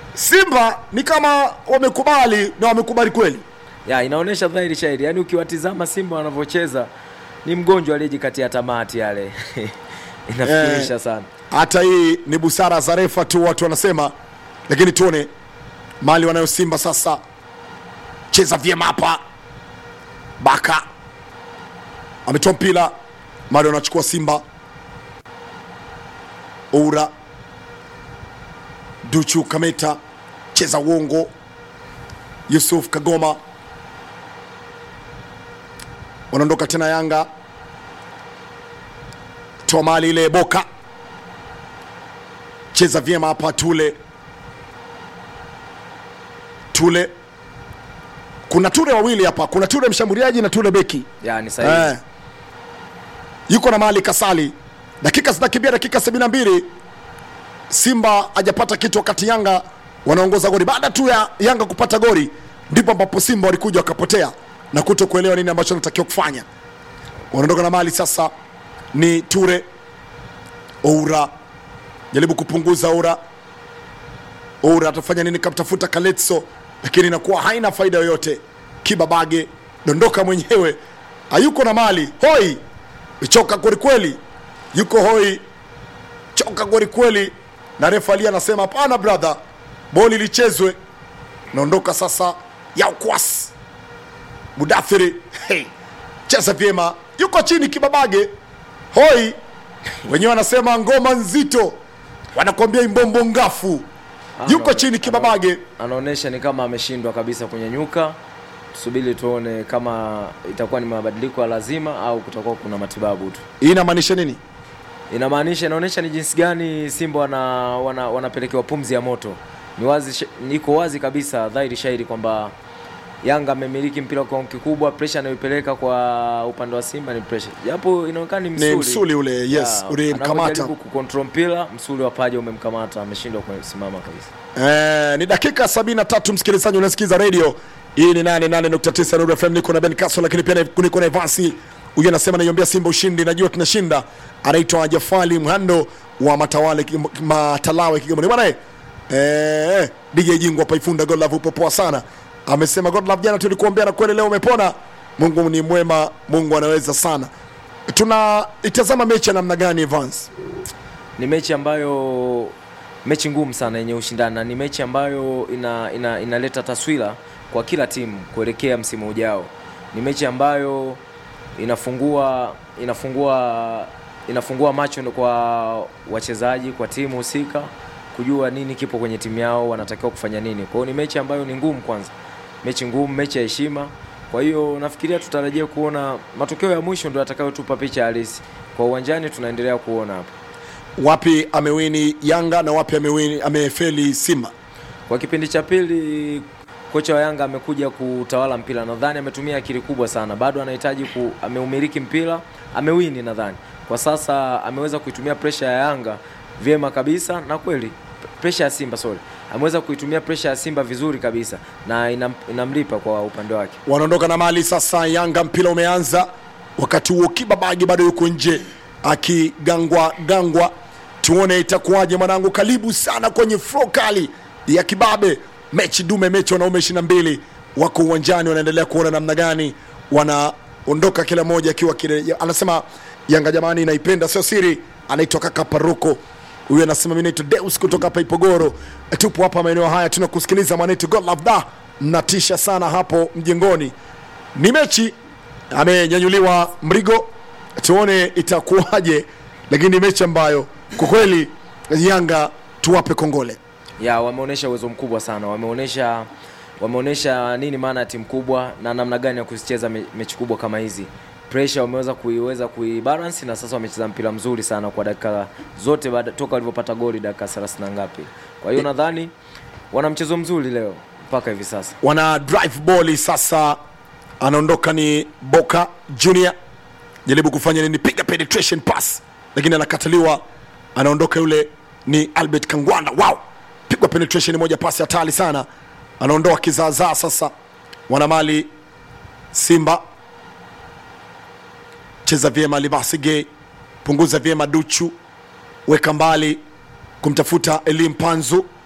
Simba ni kama wamekubali na wamekubali kweli. ya inaonyesha dhahiri shahiri, yaani ukiwatizama Simba wanavyocheza ni mgonjwa aliyejikatia tamati yale inafikirisha Eh. sana. Hata hii ni busara za refa tu, watu wanasema, lakini tuone mali wanayo Simba sasa. Cheza vyema hapa, Baka ametoa mpira, mali wanachukua Simba. Oura Duchu Kameta, cheza uongo. Yusuf Kagoma wanaondoka tena Yanga, toa mali ile Boka cheza vyema hapa Tule. Tule, kuna Tule wawili hapa, kuna Tule mshambuliaji na Tule beki Ya ni sahihi. eh. Yuko na mali Kasali, dakika zinakimbia, dakika 72 Simba hajapata kitu, wakati Yanga wanaongoza goli. Baada tu ya Yanga kupata goli, ndipo ambapo Simba walikuja wakapotea na kuto kuelewa nini ambacho wanatakiwa kufanya. Wanaondoka na mali sasa, ni Ture Oura jaribu kupunguza Oura. Oura atafanya nini? Kamtafuta Kaletso, lakini inakuwa haina faida yoyote. Kibabage dondoka mwenyewe, hayuko na mali. Hoi choka kwelikweli, yuko hoi choka kwelikweli, na refa ali anasema hapana brother, boli lichezwe. Naondoka sasa Yaukwas Mudathiri, hey, cheza vyema, yuko chini Kibabage hoi wenyewe wanasema ngoma nzito, wanakwambia imbombo ngafu, yuko Ano- chini Kibabage. anaonyesha ni kama ameshindwa kabisa kunyanyuka. Tusubiri tuone kama itakuwa ni mabadiliko ya lazima au kutakuwa kuna matibabu tu. Hii inamaanisha nini? Inamaanisha, inaonyesha ni jinsi gani Simba wana, wana, wanapelekewa pumzi ya moto. Ni wazi, sh- iko wazi kabisa dhahiri shahiri kwamba Yanga amemiliki mpira kwa kiwango kikubwa. Pressure anayoipeleka kwa upande wa Simba ni pressure, japo inaonekana ni msuli, Ni msuli ule, yes, Ya, ulimkamata. anavyojaribu kucontrol mpira, msuli wa paja umemkamata, ameshindwa kusimama kabisa. Eh, ni dakika 73 msikilizaji, unasikiza radio hii ni 88.9 Nuru FM. Niko na Ben Kaso, lakini pia niko na Evasi. Huyu anasema naiombea Simba ushindi, najua tunashinda. Anaitwa Jafali Mhando wa Matawale Kigoma- Matalawe Kigoma. Ni bwana eh, eh, DJ Jingu hapa Ifunda God Love upo poa sana. Amesema God Love, jana tulikuombea na kweli leo umepona. Mungu ni mwema, Mungu anaweza sana. Tuna itazama mechi ya namna gani Evans? ni mechi ambayo mechi ngumu sana yenye ushindani na ni mechi ambayo ina, ina, inaleta taswira kwa kila timu kuelekea msimu ujao. Ni mechi ambayo inafungua inafungua inafungua macho kwa wachezaji, kwa timu husika kujua nini kipo kwenye timu yao, wanatakiwa kufanya nini. Kwa hiyo ni mechi ambayo ni ngumu, kwanza mechi ngumu, mechi ya heshima. Kwa hiyo nafikiria tutarajia kuona matokeo ya mwisho ndio yatakayotupa picha halisi. Kwa uwanjani tunaendelea kuona hapa Wapi amewini Yanga na wapi amewini amefeli Simba? Kwa kipindi cha pili kocha wa Yanga amekuja kutawala mpira, nadhani ametumia akili kubwa sana, bado anahitaji ku, ameumiliki mpira, amewini nadhani kwa sasa ameweza kuitumia presha ya Yanga vyema kabisa, na kweli presha ya Simba sorry, ameweza kuitumia presha ya Simba vizuri kabisa na inam, inamlipa kwa upande wake. wanaondoka na mali sasa. Yanga mpira umeanza, wakati huo Kibabagi bado yuko nje akigangwa gangwa. Tuone itakuwaje mwanangu. Karibu sana kwenye flo kali ya kibabe, mechi dume, mechi wanaume ishirini na mbili wako uwanjani, wanaendelea kuona namna gani wanaondoka, kila mmoja akiwa kile. Anasema Yanga jamani, naipenda sio siri. Anaitwa kaka Paruko huyu anasema mimi naitwa Deus kutoka hapa Ipogoro, tupo hapa maeneo haya tunakusikiliza mwanetu God love da, mnatisha sana hapo mjengoni. Ni mechi amenyanyuliwa Mrigo, tuone itakuwaje, lakini ni mechi ambayo kwa kweli Yanga tuwape kongole. ya wameonyesha uwezo mkubwa sana, wameonyesha wameonyesha nini maana ya timu kubwa na namna gani ya kuzicheza me, mechi kubwa kama hizi. Pressure wameweza kuiweza kuibalance na sasa wamecheza mpira mzuri sana kwa dakika zote baada toka walivyopata goli dakika 30 na ngapi. Kwa hiyo nadhani wana mchezo mzuri leo mpaka hivi sasa. wana drive ball sasa, anaondoka ni Boka Junior, jaribu kufanya nini, piga penetration pass, lakini anakataliwa. Anaondoka yule ni Albert Kangwanda, wow, pigwa penetration moja, pasi hatari sana, anaondoa kizaazaa. Sasa wana mali Simba, cheza vyema Libasige, punguza vyema Duchu, weka mbali kumtafuta Elim Panzu